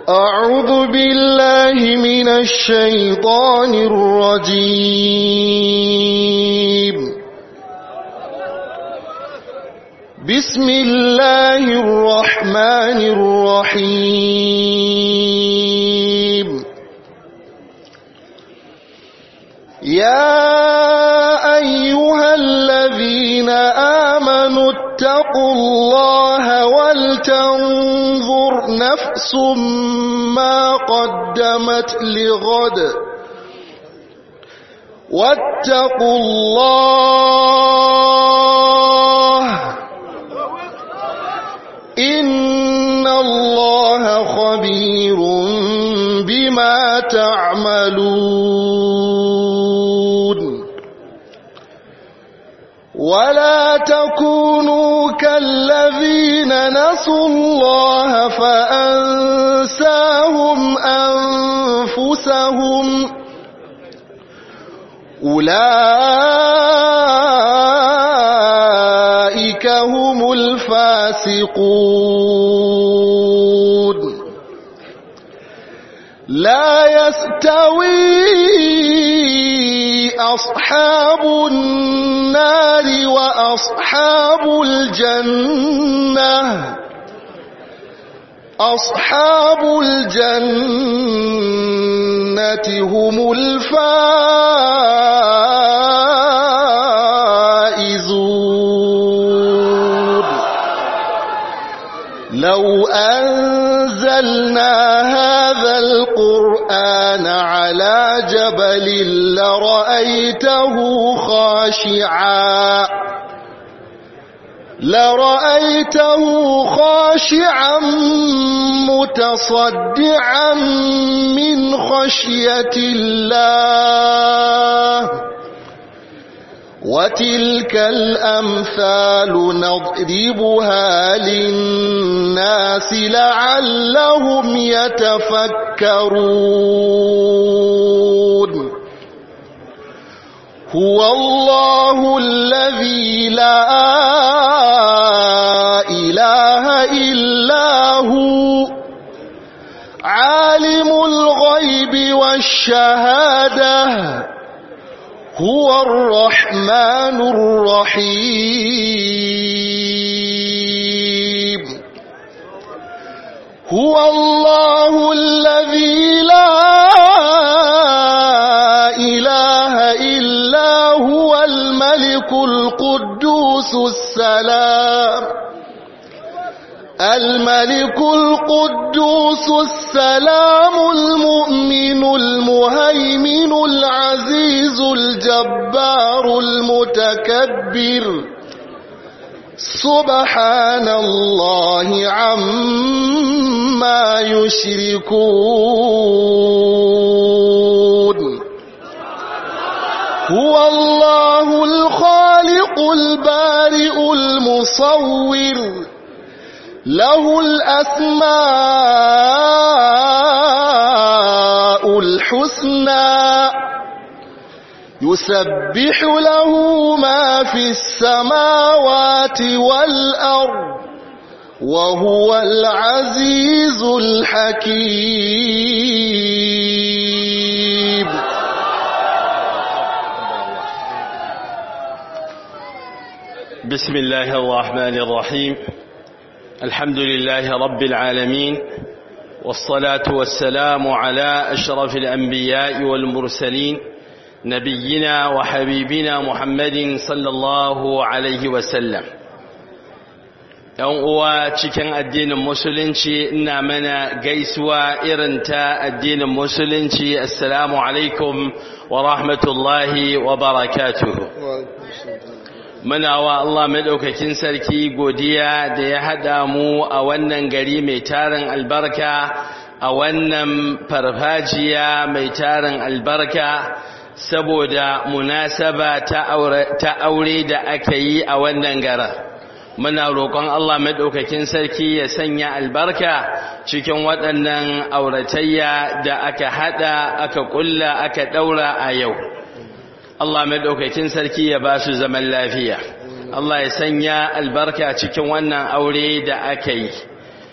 أعوذ بالله من الشيطان الرجيم بسم الله الرحمن الرحيم يا أيها الذين آمنوا اتقوا الله ولتنظر نفس ما قدمت لغد واتقوا الله إن الله خبير بما تعملون ولا تكونوا كالذين نسوا الله فأنساهم أنفسهم أولئك هم الفاسقون لا يستوي أصحاب النار وأصحاب الجنة أصحاب الجنة هم الفائزون لو أنزلنا هذا القرآن على جبل لرأيته خاشعا لرأيته خاشعا متصدعا من خشية الله وتلك الأمثال نضربها للناس لعلهم يتفكرون هو الله الذي لا إله إلا هو عالم الغيب والشهادة هو الرحمن الرحيم هو الله الذي لا إله إلا هو الملك القدوس السلام الملك القدوس السلام المؤمن المهيمن العزيز الجبار المتكبر سبحان الله عما يشركون هو الله الخالق البارئ المصور له الأسماء الحسنى يسبح له ما في السماوات والأرض وهو العزيز الحكيم بسم الله الرحمن الرحيم الحمد لله رب العالمين والصلاة والسلام على أشرف الأنبياء والمرسلين نبينا وحبيبنا محمد صلى الله عليه وسلم ‘yan uwa cikin addinin musulunci ina mana gaisuwa irin ta addinin musulunci assalamu alaikum wa rahmatullahi wa barakatuhu muna wa Allah maɗaukakin sarki godiya da ya haɗa mu a wannan gari mai tarin albarka a wannan farfajiya mai tarin albarka saboda munasaba ta aure da aka yi a wannan gara muna roƙon Allah maɗaukakin sarki ya sanya albarka cikin waɗannan auratayya da aka haɗa aka ƙulla aka ɗaura a yau Allah maɗaukakin sarki ya ba su zaman lafiya Allah ya sanya albarka cikin wannan aure da aka yi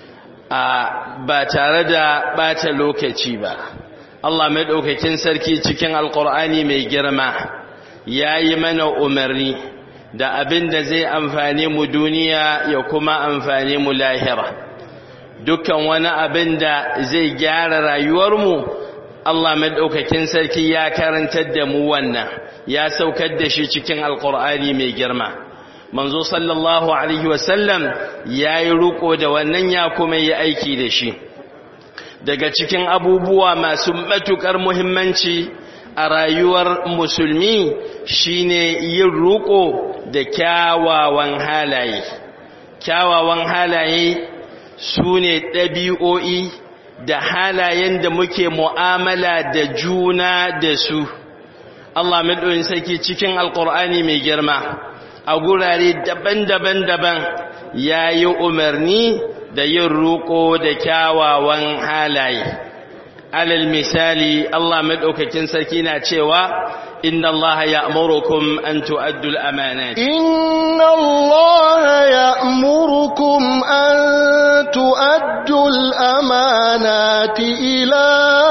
ba tare da bata lokaci ba Allah maɗaukakin sarki cikin alƙur'ani mai girma ya yi mana umarni da abin da zai amfane mu duniya ya kuma amfane mu lahira dukkan wani abin da zai gyara rayuwarmu Allah maɗaukakin sarki ya karantar da mu wannan ya saukar da shi cikin alƙur'ani mai girma manzo sallallahu alaihi wasallam ya yi riƙo da wannan ya kuma yi aiki da shi daga cikin abubuwa masu matuƙar muhimmanci a rayuwar musulmi shine yin riƙo da kyawawan halaye kyawawan halaye su ne ɗabi'o'i da halayen da muke mu'amala da juna da su Allah maɗoyin sarki cikin alƙur'ani mai girma a gurare daban-daban daban ya yi umarni da yin roƙo da kyawawan halaye alal misali Allah maɗaukakin sarki na cewa inna Allah ya amurukum an tu'addu al-amanat inna Allah ya amurukum an tu'addu al-amanati ila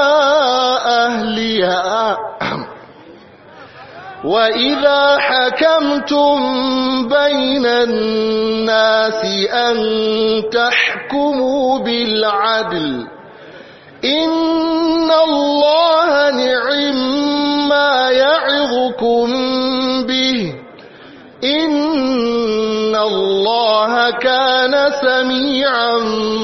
ahliha وإذا حكمتم بين الناس أن تحكموا بالعدل إن الله نعم ما يعظكم به إن الله كان سميعا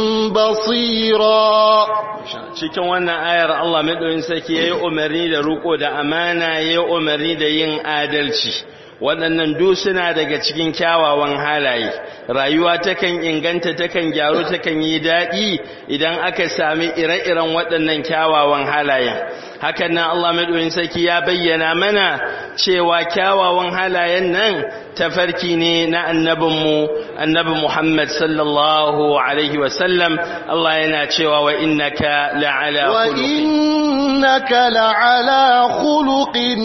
بصيرا cikin wannan ayar Allah maɗauyin sarki ya yi umarni da ruko da amana ya yi umarni da yin adalci waɗannan duk suna daga cikin kyawawan halaye rayuwa takan inganta takan gyaru takan yi daɗi idan aka sami ire-iren waɗannan kyawawan halayen hakan nan Allah maɗauyin sarki ya bayyana mana cewa kyawawan halayen nan tafarki ne na annabinmu annabi Muhammad sallallahu alaihi wasallam Allah yana cewa wa innaka la'ala wa innaka la'ala khuluqin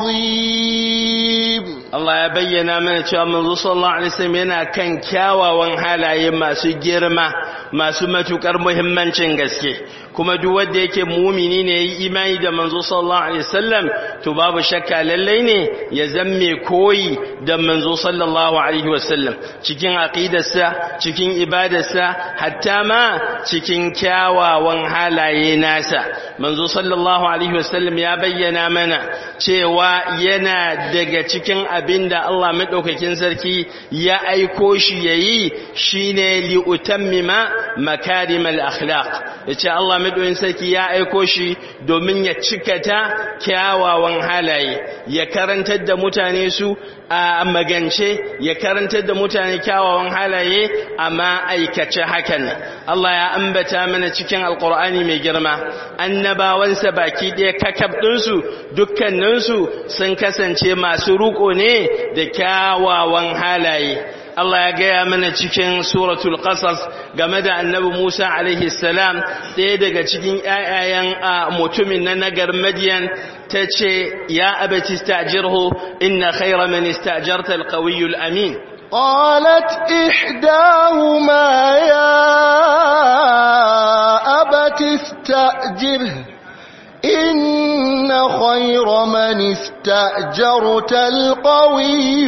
azim Allah ya bayyana mana cewa manzo sallallahu alaihi wasallam yana kan kyawawan halaye masu girma masu matukar muhimmancin gaske kuma duk wanda yake mumini ne yayi imani da manzo sallallahu alaihi wasallam to babu shakka lallai ne ya zamme koyi da manzo sallallahu alaihi wasallam cikin aqidarsa cikin ibadarsa hatta ma cikin kyawawan halaye nasa manzo sallallahu alaihi wasallam ya bayyana mana cewa yana daga cikin abinda Allah madaukakin sarki ya aiko shi yayi shine li utammima makarimal akhlaq yace Allah madaukakin sarki ya aiko shi domin ya cikata kyawawan halaye ya karantar da mutane su a magance ya karantar da mutane kyawawan halaye amma aikace hakan Allah ya ambata mana cikin alkur'ani mai girma annabawansa baki ɗaya kakab ɗinsu dukkaninsu sun kasance masu ruko ne da kyawawan halaye Allah ya gaya mana cikin suratul qasas game da annabi Musa alaihi salam ɗaya daga cikin ƴaƴayen mutumin na nagar Madian tace ya abati istajirhu inna khayra man istajarta alqawiyyu alamin قالت إحداهما يا أبت استأجره إن خير من استأجرت القوي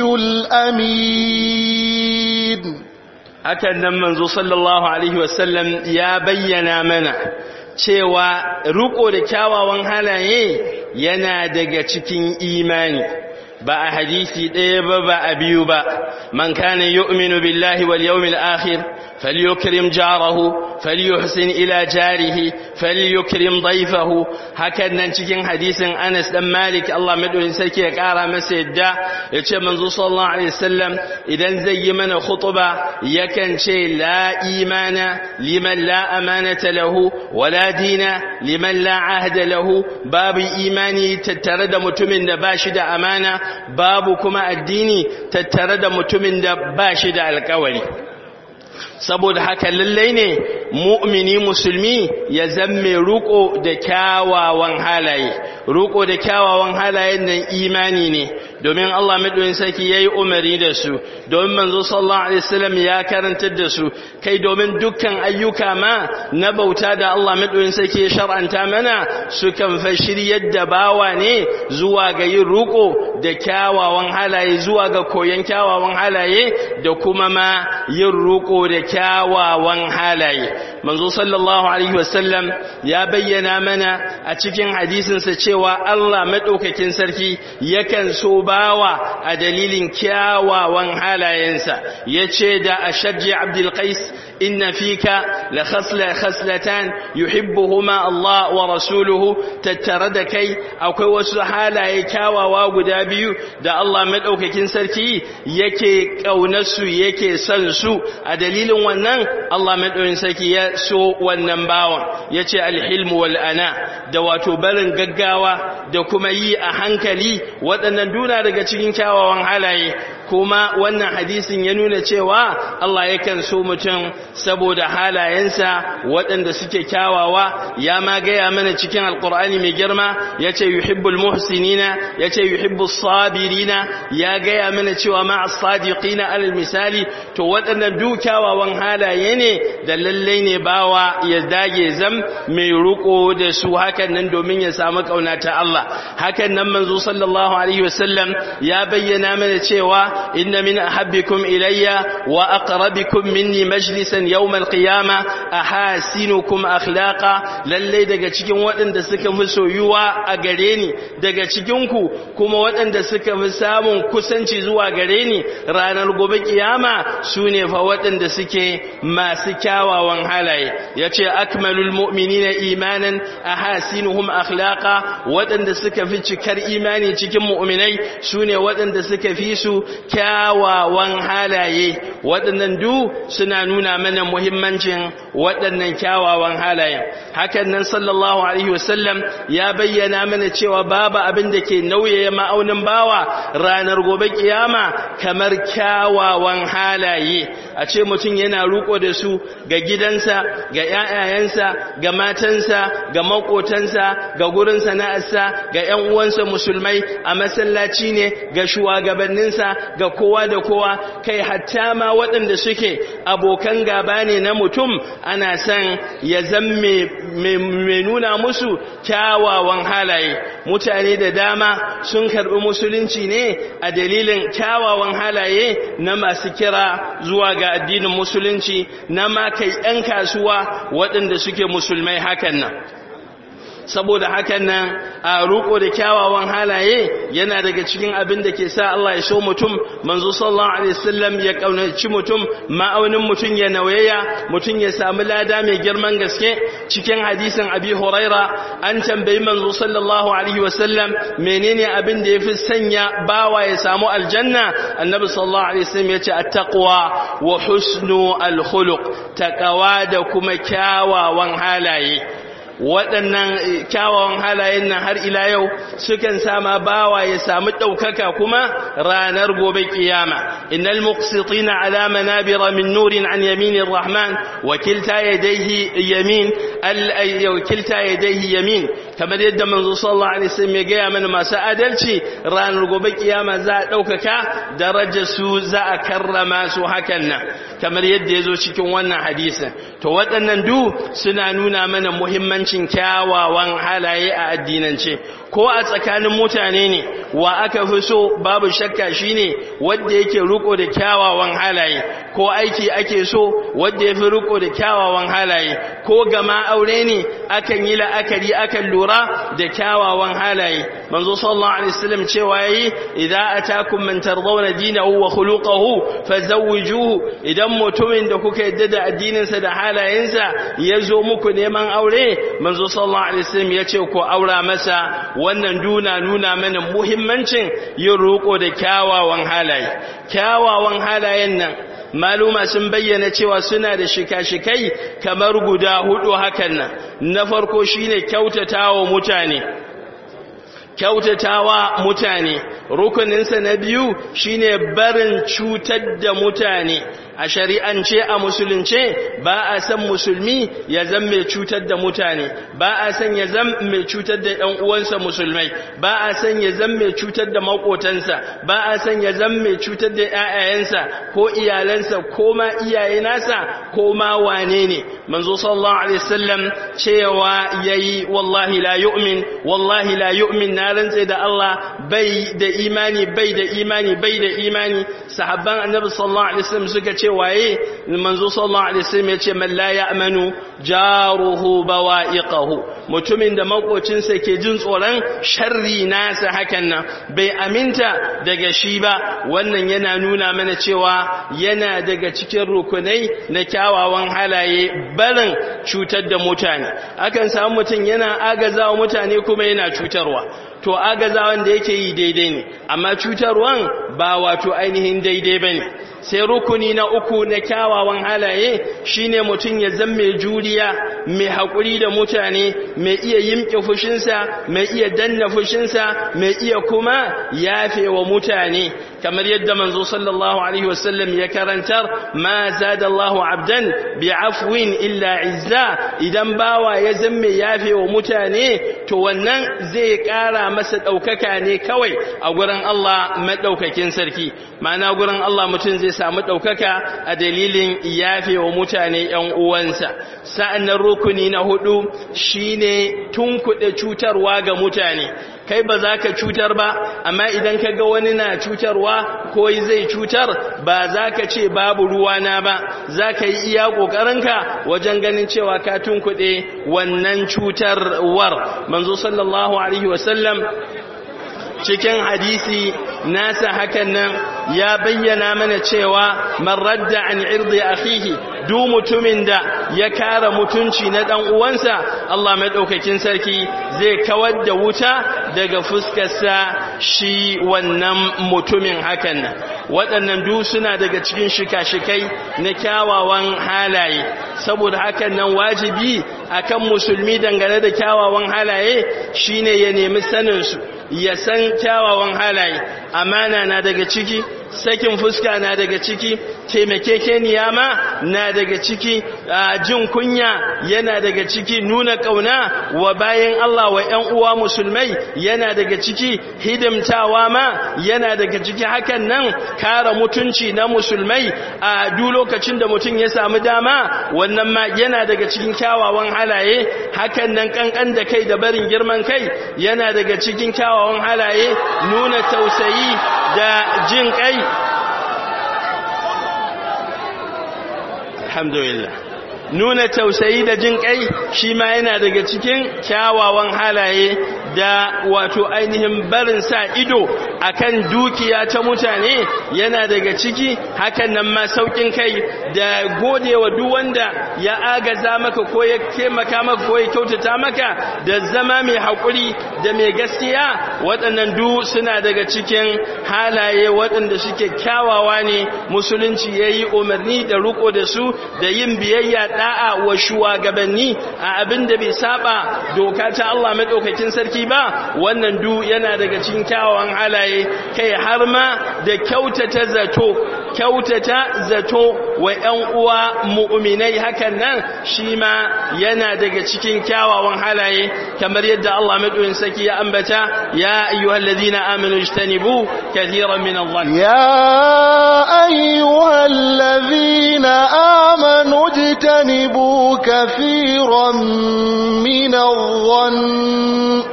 الأمين hakan nan manzo sallallahu alaihi wasallam ya bayyana mana cewa riko da kyawawan halaye yana daga cikin imani ba a hadisi ɗaya ba ba a biyu ba man kana yu'minu billahi wal yawmil akhir falyukrim jarahu falyuhsin ila jarihi falyukrim dayfahu hakan nan cikin hadisin Anas dan Malik Allah madaurin sarki ya kara masa yadda yace manzo sallallahu alaihi wasallam idan zai yi mana khutba yakan ce la imana liman la amanata lahu wala dina liman la ahda lahu babu imani tattare da mutumin da bashi da amana babu kuma addini tattare da mutumin da bashi da alkawari saboda haka lallai ne mu'mini musulmi ya zamme ruko da kyawawan halaye ruko da kyawawan halayen nan imani ne domin Allah maɗoyin sarki ya yi umari da su domin manzo sallallahu alaihi wasallam ya karantar da su kai domin dukkan ayyuka ma na bauta da Allah maɗoyin sarki ya shar'anta mana sukan fa shiryar da bawa ne zuwa ga yin ruko da kyawawan halaye zuwa ga koyon kyawawan halaye da kuma ma yin ruko da kyawawan halaye manzo sallallahu alaihi wasallam ya bayyana mana a cikin hadisinsa cewa Allah madaukakin sarki yakan so bawa a dalilin kyawawan halayensa yace da ashajji abdul qais inna fika la khasla khaslatan yuhibbuhuma Allah wa rasuluhu tattare da kai akwai wasu halaye kyawawa guda biyu da Allah madaukakin sarki yake kaunarsu yake son su a dalilin wannan Allah madaukakin sarki ya so wannan bawan yace alhilmu wal ana da wato barin gaggawa da kuma yi a hankali waɗannan duna daga cikin kyawawan halaye kuma wannan hadisin ya nuna cewa Allah yakan so mutum saboda halayensa waɗanda suke kyawawa ya ma gaya mana cikin alkur'ani mai girma ya ce yuhibbul muhsinina ya ce yuhibbus sabirina ya gaya mana cewa ma as-sadiqina alal misali to waɗannan duk kyawawan halaye ne da lallai ne bawa ya dage zam mai ruko da su hakan nan domin ya samu kauna ta Allah hakan nan manzo sallallahu alaihi wasallam ya bayyana mana cewa inna min ahabbikum ilayya wa aqrabikum minni majlisan yawm alqiyama ahasinukum akhlaqa lalle daga cikin waɗanda suka fi soyuwa a gare ni daga cikin ku kuma waɗanda suka fi samun kusanci zuwa gare ni ranar gobe kiyama sune fa waɗanda suke masu kyawawan halaye yace akmalul mu'minina imanan ahasinuhum akhlaqa waɗanda suka fi cikar imani cikin mu'minai sune waɗanda suka fi su kyawawan halaye waɗannan du suna nuna mana muhimmancin waɗannan kyawawan halaye hakan nan sallallahu alaihi wasallam ya bayyana mana cewa babu abin da ke nauye ma'aunin bawa ranar gobe kiyama kamar kyawawan halaye a ce mutum yana ruko da su ga gidansa ga ƴaƴayensa ga matansa ga makotansa ga gurin sana'arsa ga ƴan uwansa musulmai a masallaci ne ga shugabanninsa ga kowa da kowa kai hatta ma waɗanda suke abokan gaba ne na mutum ana son ya zamme mai nuna musu kyawawan halaye mutane da dama sun karɓi musulunci ne a dalilin kyawawan halaye na masu kira zuwa ga addinin musulunci na ma kai 'yan kasuwa waɗanda suke musulmai hakan nan saboda hakan nan a ruko da kyawawan halaye yana daga cikin abin da ke sa Allah ya so mutum manzo sallallahu alaihi wasallam ya kaunaci mutum ma'aunin mutum ya nauyaya mutum ya samu lada mai girman gaske cikin hadisin abi huraira an tambayi manzo sallallahu alaihi wasallam menene abin da yafi sanya bawa ya samu aljanna annabi sallallahu alaihi wasallam ya ce at-taqwa wa husnu al-khuluq taqwa da kuma kyawawan halaye waɗannan kyawawan halayen nan har ila yau sukan sama bawa ya samu ɗaukaka kuma ranar gobe kiyama innal muqsitina ala manabira min nurin an yaminir rahman wa kilta yadayhi yamin al kilta yadayhi yamin kamar yadda manzo sallallahu alaihi wasallam ya gaya mana masu adalci ranar gobe kiyama za a ɗaukaka darajar su za a karrama su hakan nan kamar yadda ya zo cikin wannan hadisin to waɗannan du suna nuna mana muhimmancin kyawawan halaye a addinance ko a tsakanin mutane ne wa aka fi so babu shakka shine wanda yake riko da kyawawan halaye ko aiki ake so wanda yafi riko da kyawawan halaye ko gama aure ne akan yi la'akari akan lura da kyawawan halaye manzo sallallahu alaihi wasallam cewa yayi idza atakum man tardawna dinahu wa khuluquhu fazawwijuhu idan mutumin da kuka yadda da addinin sa da halayensa yazo muku neman aure manzo sallallahu alaihi wasallam yace ku aura masa wannan duna nuna mana muhimmancin yin roƙo da kyawawan halaye kyawawan halayen nan maluma sun bayyana cewa suna da shika-shikai kamar guda hudu hakan nan na farko shine kyautatawa mutane kyautatawa mutane rukuninsa na biyu shine barin cutar da mutane a shari'ance a musulunce ba a san musulmi ya zan mai cutar da mutane ba a san ya zan mai cutar da ɗan uwansa musulmai ba a san ya zan mai cutar da makotansa ba a san ya zan mai cutar da ƴaƴayensa ko iyalansa ko ma iyaye nasa ko ma wane ne manzo sallallahu alaihi wasallam cewa yayi wallahi la yu'min wallahi la yu'min na rantse da Allah bai da imani bai da imani bai da imani sahabban annabi sallallahu alaihi wasallam suka ce waye manzo sallallahu alaihi wasallam ya ce man la ya'manu jaruhu bawa'iqahu mutumin da makocinsa ke jin tsoron sharri nasa hakan nan bai aminta daga shi ba wannan yana nuna mana cewa yana daga cikin rukunai na kyawawan halaye barin cutar da mutane akan samu mutum yana agazawa mutane kuma yana cutarwa to agazawan da yake yi daidai ne amma cutarwan ba wato ainihin daidai bane sai rukuni na uku na kyawawan halaye shine mutum ya zama mai juriya mai haƙuri da mutane mai iya yimke fushinsa mai iya danna fushinsa mai iya kuma yafe wa mutane kamar yadda manzo sallallahu alaihi wasallam ya karantar ma zada Allahu abdan bi afwin illa izza idan bawa ya zama yafe wa mutane to wannan zai ƙara masa ɗaukaka ne kawai a gurin Allah madaukakin sarki ma'ana gurin Allah mutum zai samu ɗaukaka a dalilin yafe wa mutane ‘yan uwansa sa'annan rukuni na hudu shine tunkuɗe cutarwa ga mutane kai ba za ka cutar ba amma idan ka ga wani na cutarwa ko zai cutar ba za ka ce babu ruwana ba za ka yi iya ƙoƙarinka wajen ganin cewa ka tunkuɗe wannan cutarwar manzo sallallahu alaihi wasallam cikin hadisi nasa hakan nan ya bayyana mana cewa man radda an irdi akhihi du mutumin da ya kara mutunci na dan uwansa Allah madaukakin sarki zai kawar da wuta daga fuskarsa shi wannan mutumin hakan nan waɗannan du suna daga cikin shika-shikai na kyawawan halaye saboda hakan nan wajibi akan musulmi dangane da kyawawan halaye shine ya nemi sanin su ya san kyawawan halaye amana na daga ciki sakin fuska na daga ciki taimakekeniya ma na daga ciki jin kunya yana daga ciki nuna kauna wa bayan Allah wa ƴan uwa musulmai yana daga ciki hidimtawa ma yana daga ciki hakan nan kare mutunci na musulmai a duk lokacin da mutum ya samu dama wannan ma yana daga cikin kyawawan halaye hakan nan kankan da kai da barin girman kai yana daga cikin kyawawan halaye nuna tausayi da jin kai alhamdulillah nuna tausayi da jin kai shi ma yana daga cikin kyawawan halaye da wato ainihin barin sa ido akan dukiya ta mutane yana daga ciki hakan nan ma saukin kai da godewa duk wanda ya agaza maka ko ya taimaka maka ko ya kyautata maka da zama mai haƙuri da mai gaskiya waɗannan du suna daga cikin halaye waɗanda suke kyawawa ne musulunci ya yi umarni da riko da su da yin biyayya da'a wa shugabanni a abin da bai saba doka ta Allah madaukakin sarki ba wannan du yana daga cikin kyawawan halaye kai har ma da kyautata zato kyautata zato wa ƴan uwa mu'minai hakan nan shi ma yana daga cikin kyawawan halaye kamar yadda Allah madaukakin sarki ya ambata ya ayyuhallazina amanu ijtanibu kathiran min adh-dhann يا أيها الذين آمنوا اجتنبوا كثيرا من الظن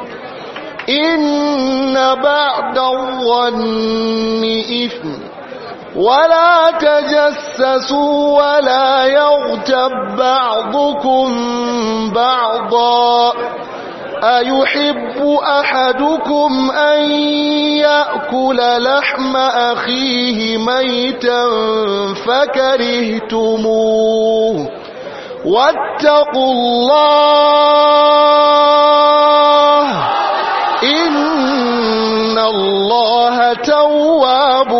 إن بعد الظن إثم ولا تجسسوا ولا يغتب بعضكم بعضا أيحب أحدكم أن يأكل لحم أخيه ميتا فكرهتموه واتقوا الله إن الله تواب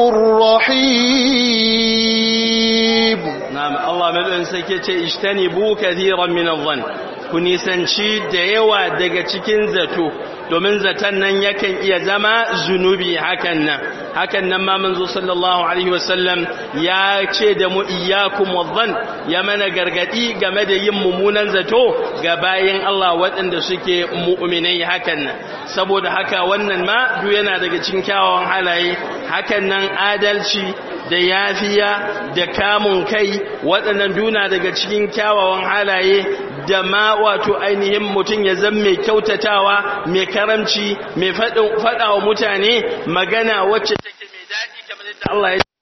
رحيم na'am Allah madaukakin sarki ce ishtanibu kathiran min adh-dhann ku nisanci da yawa daga cikin zato domin zaton nan yakan iya zama zunubi hakan nan hakan nan ma manzo sallallahu alaihi wasallam ya ce da mu iyyakum wadhann ya mana gargadi game da yin mummunan zato ga bayin Allah waɗanda suke mu'minai hakan nan saboda haka wannan ma duk yana daga cikin kyawawan halaye hakan nan adalci da yafiya da kamun kai waɗannan duna daga cikin kyawawan halaye da ma wato ainihin mutum ya zama mai kyautatawa mai karamci mai faɗa wa mutane magana wacce take mai daɗi kamar yadda Allah ya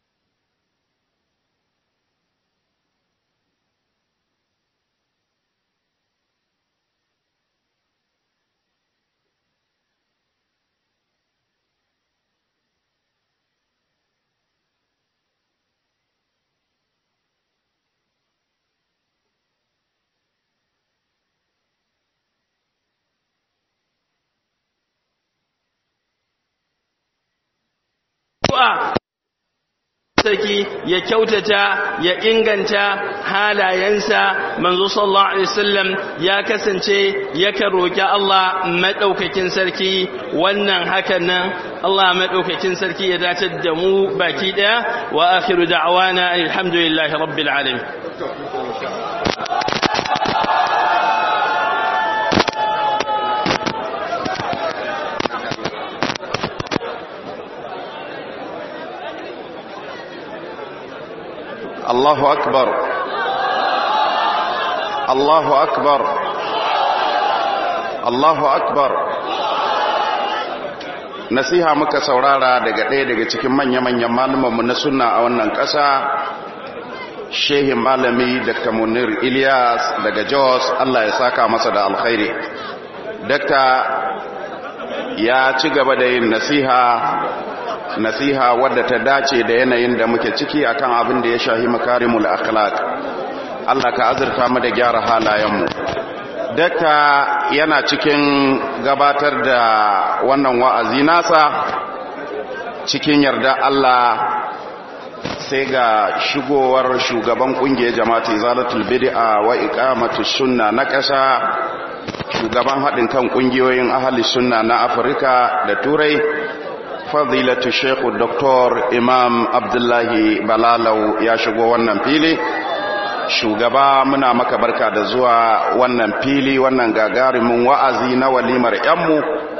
addu'a saki ya kyautata ya inganta halayensa manzo sallallahu alaihi wasallam ya kasance yakan roki Allah madaukakin sarki wannan hakan nan Allah madaukakin sarki ya dace da mu baki daya wa akhiru da'wana alhamdulillahi rabbil alamin الله أكبر الله أكبر الله أكبر nasiha muka saurara daga ɗaya daga cikin manya-manyan malumanmu na sunna a wannan ƙasa shehin malami dr munir ilyas daga jos allah ya saka masa da alkhairi dakta ya ci gaba da yin nasiha nasiha wadda ta dace da yanayin da muke ciki akan abin da ya shahi makarimul akhlaq Allah ka azurta mu da gyara halayenmu dakta yana cikin gabatar da wannan wa'azi nasa cikin yarda Allah sai ga shigowar shugaban kungiyar jama'ati zalatul bid'a wa iqamatus sunna na ƙasa shugaban haɗin kan kungiyoyin ahli sunna na Afirka da Turai fadilatu shekhu doktor imam abdullahi balalau ya shigo wannan fili shugaba muna maka barka da zuwa wannan fili wannan gagarumin wa'azi na walimar yanmu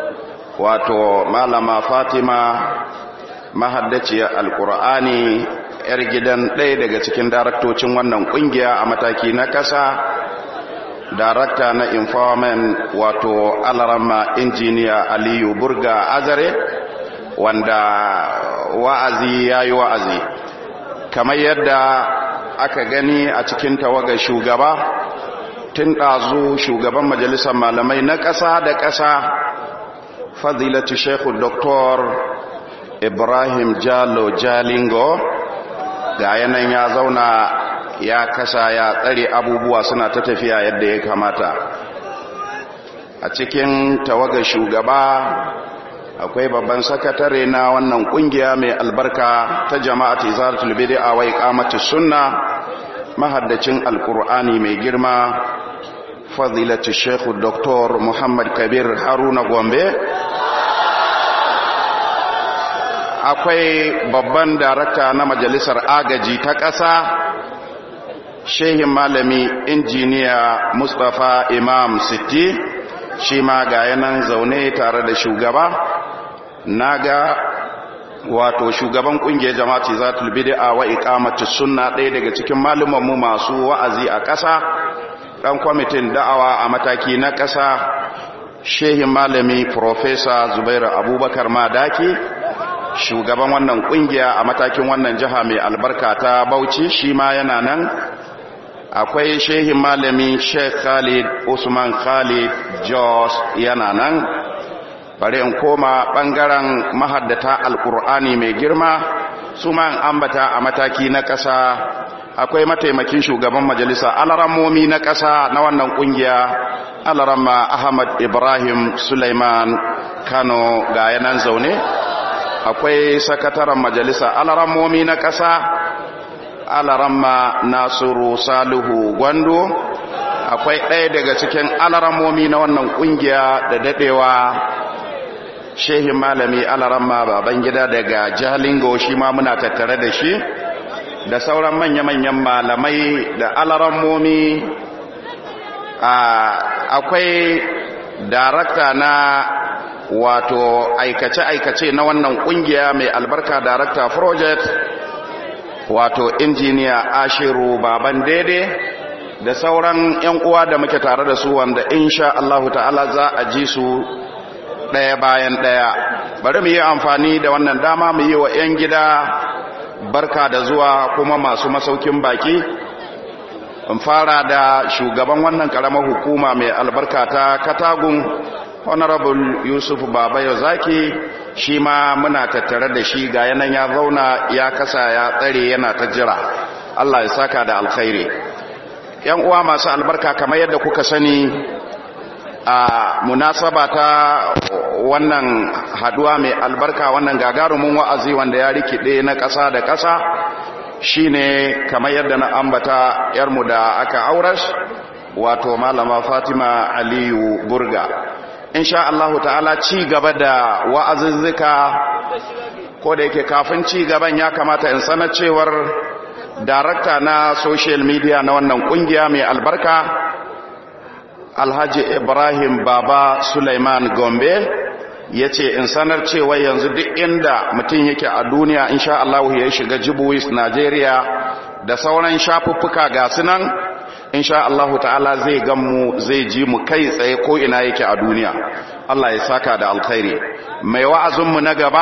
wato malama fatima mahaddaciyar alkur'ani yar gidan ɗaya daga cikin daraktocin wannan ƙungiya a mataki na ƙasa darakta na empowerment wato alarama injiniya aliyu burga azare wanda wa'azi ya yi wa'azi kamar yadda aka gani a cikin tawagar shugaba tun ɗazu shugaban majalisar malamai na ƙasa da ƙasa fadilatu shekhu doktor ibrahim jalo jalingo ga yanayin ya zauna ya kasa ya tsare abubuwa suna ta tafiya yadda ya kamata a cikin tawagar shugaba akwai babban sakatare na wannan kungiya mai albarka ta jama'at izaratul bid'a wa iqamatus sunna mahaddacin alqur'ani mai girma fadilatu sheikh dr muhammad kabir haruna gombe akwai babban darakta na majalisar agaji ta ƙasa shehin malami injiniya mustapha imam sitti shi ma ga yanan zaune tare da shugaba naga wato shugaban kungiyar jama'ati zatul bid'a wa iqamatus sunna ɗaya daga cikin malumanmu masu wa'azi a ƙasa dan kwamitin da'awa a mataki na ƙasa shehin malami professor Zubairu Abubakar Madaki shugaban wannan kungiya a matakin wannan jiha mai albarka ta Bauchi shi ma yana nan akwai shehin malami Sheikh Khalid Usman Khalid Jos yana nan bari in koma bangaren mahaddata alkur'ani mai girma su ma ambata a mataki na ƙasa akwai mataimakin shugaban majalisa alarammomi na ƙasa na wannan ƙungiya alaramma ahmad ibrahim suleiman kano ga yanan zaune akwai sakataren majalisa alarammomi na ƙasa alaramma nasiru salihu gwando akwai ɗaya daga cikin alaramomi na wannan ƙungiya da daɗewa shehin malami alaramma baban gida daga jalingo shi ma muna tattare da shi da sauran manya-manyan malamai da alarammomi akwai darakta na wato aikace-aikace na wannan kungiya mai albarka darakta project wato injiniya ashiru baban daidai da sauran 'yan uwa da muke tare da su wanda insha Allahu ta'ala za a ji su ɗaya bayan ɗaya bari mu yi amfani da wannan dama mu yi wa 'yan gida barka da zuwa kuma masu masaukin baki in fara da shugaban wannan karamar hukuma mai albarka ta katagun honorable yusuf babayo zaki shi ma muna tattare da shi ga yanan ya zauna ya kasa ya tsare yana ta jira allah ya saka da alkhairi yan uwa masu albarka kamar yadda kuka sani a munasaba ta wannan haduwa mai albarka wannan gagarumin wa'azi wanda ya rikide na ƙasa da ƙasa shine kamar yadda na ambata yarmu da aka auras wato malama Fatima Aliyu Burga insha Allahu ta'ala ci gaba da wa'azuzzuka ko da yake kafin ci gaban ya kamata in sanar cewar darakta na social media na wannan kungiya mai albarka Alhaji Ibrahim Baba Sulaiman Gombe ya ce in sanar cewa yanzu duk inda mutum yake a duniya insha Allah ya shiga jibuwis Najeriya da sauran shafuffuka ga sunan insha Allah ta'ala zai mu zai ji mu kai tsaye ko ina yake a duniya Allah ya saka da alkhairi mai wa'azinmu na gaba